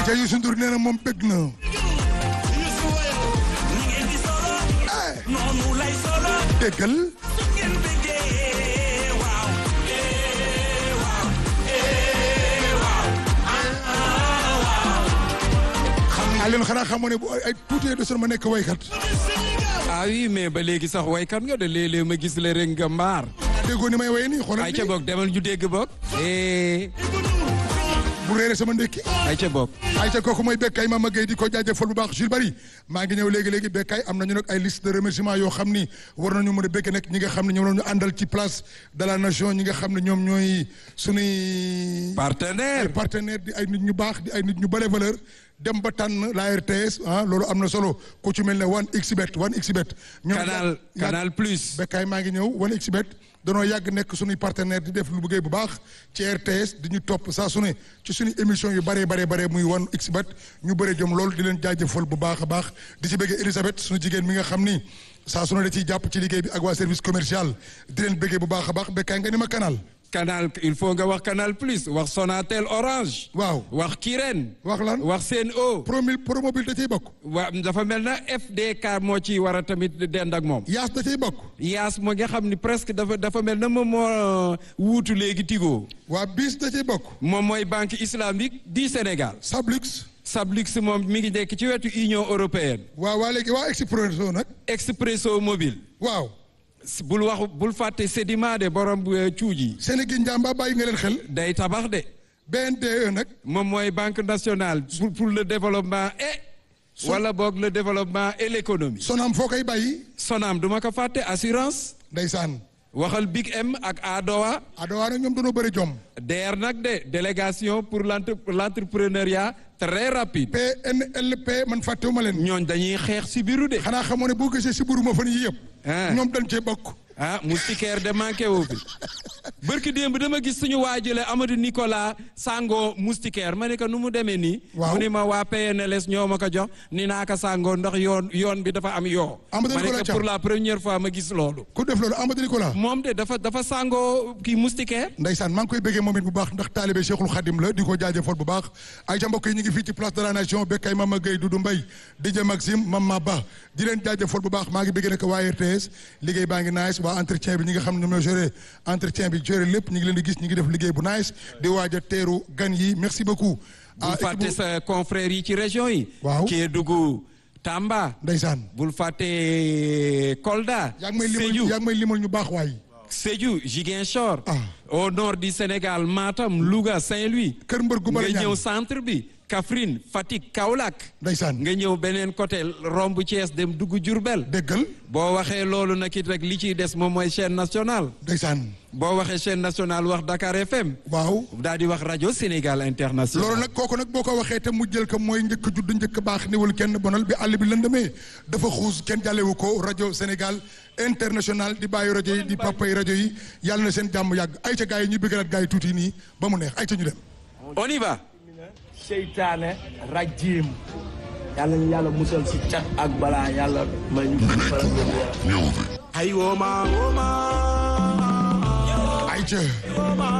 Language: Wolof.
ca Youssou Ndour nee na moom bëgg na Youssou woyal ni ngeen di solo noonu lay solo déggal su ngeen bëggee waaw eh waaw eh waaw ah leen xanaa xamoo ne bu ay tuuti de ma nekk waykat ah oui mais ba léegi sax waykat nga de léeg-léeg ma gis la rek nga mbaar. déggoo ni may waye nii xoolal ay ca nii boog demal ñu dégg boog. eh bu réere sama ndékki ay ca boog. ay ca kooku mooy Bekkaay Mama Gueye di ko jaajëfal bu baax Jules Bari maa ngi ñëw léegi-léegi Bekkaay am nañu nag ay liste de remerciement yoo xam ni war nañu mën a békke nag ñi nga xam ne ñoom la ñu àndal ci place de la nation ñi nga xam ne ñoom ñooy suñuy partenaire. ay partenaire di ay nit ñu baax di ay nit ñu bare valeur dem ba tànn la RTS ah loolu am na solo ku ci mel ne 1xBet 1xBet ñoom canal yàgg- canal plus. Bekkaay maa ngi ñëw 1xBet danoo yàgg nekk suñuy partenaire di def lu bëggee bu baax ci RTS di ñu topp saa su ne ci suñu émission yu bare bare bare muy 1xBet ñu bëre jom loolu di leen jaajëfal bu baax a baax di ci bëggee Elisabeth suñu jigéen mi nga xam ni saa su ne da ciy jàpp ci liggéey bi ak waa service commercial di leen bëggee bu baax a baax Bekkaay nga ni ma canal canal il faut nga wax canal plus wax Sonatel orange. waaw wax Kirène. wax lan wax Sen'Eau. promil promobile da ciy bokk wa dafa mel na FDK moo ci war a tamit dend ak moom. yaas da ciy bokk yaas moo nga xam ni presque dafa dafa mel na moom moo wuutu léegi Tigo. waa bis da ciy bokk moom mooy banque islamique du Sénégal. Sablux Sablux moom mi ngi nekk ci wetu Union européenne. waaw waa léegi waa Expresso nag Expresso mobile. waaw bul wax bul fàtte Sedima de borom cuuj yi. Sénégal njàmba bàyyi nga leen xel day tabax de. BNDE nag moom mooy banque nationale pour pour le développement et. wala boog le développement et l'économie. Sonam foo koy bàyyi Sonam duma ko fàtte assurance. ndeysaan waxal Big M ak Adowa. adowaa nag ñoom dañoo bëri jom DER nag de délégation pour l'entre l'entrepreneuriat très rapide. PNLP man fàttewuma leen ñooñ dañuy xeex si biiru de. xanaa xamoo ne boo gisee si buru ma fan yi yëpp Ah. ñoom dañ cee bokk ah moustiquaire de manqué wu fi bërki démb dama gis suñu waajule Amadou Nicolas Sango moustiquaire ma ne ko nu mu demee nii Waaw. mu ni ma waa PNLS ñoo ma ko jox ni naa ko Sango ndax yoon yoon bi dafa am yoo Amadou ma ne Nicolas ko Thiam. pour la première fois ma gis loolu ku def loolu Amadou Nicolas moom de dafa dafa Sango kii moustiquaire ndeysaan maa ngi koy bëggee moom it bu baax ndax taalibe Cheikhul Khadim la di ko jaajëfal bu baax ay ca mbokk yi ñu ngi fii ci place de la nation Bekkaay Mama Gueye Doudou Mbaye DJ Maxime Mama Ba di leen jaajëfal bu baax maa ngi bëggee nag waa RTS liggéey baa ngi nice waa entretien bi ñi nga xam ne ñoom ñoo géré entretien bi géré lépp ñu ngi leen di gis ñu ngi def liggéey bu nice di waaj a teeru gan yi merci beaucoup bul fàtte sa confrères yi ci région yi Waaw. Kédougou Tamba ndeysaan bul fàtte Kolda yaa ngi may limal Sédhiou yaa ngi may limal ñu baax waay Sédhiou Ziguinchor. Ah. au nord du Sénégal Matam Louga Saint-Louis. kër mbër gu nga bari ñëw ñaan centre bi Kaffrine Fatick Kaolack. ndeysaan nga ñëw beneen côté romb Thiès dem dugg Diourbel. déggal boo waxee loolu nag it rek li ciy des moom mooy chaîne nationale. ndeysaan boo waxee chaîne nationale wax Dakar FM. waaw daal di wax rajo Sénégal international. loolu nag kooku nag boo ko waxee te mu jël ko mooy njëkk judd njëkk baax niwul kenn bonal bi àll bi lëndëmee dafa xuus kenn jàllewu ko rajo Sénégal international di bàyyi rajo yi di papa yi rajo yi yàlla na seen jàmm yàgg ay ca gars yi ñu bëggalaat gars yi tuuti nii ba mu neex ay ca ñu dem on y va. seytaane rajim yàlla ñu yàlla musal si cat ak balaa yàlla may ñu faral ay wooma wooma ay ca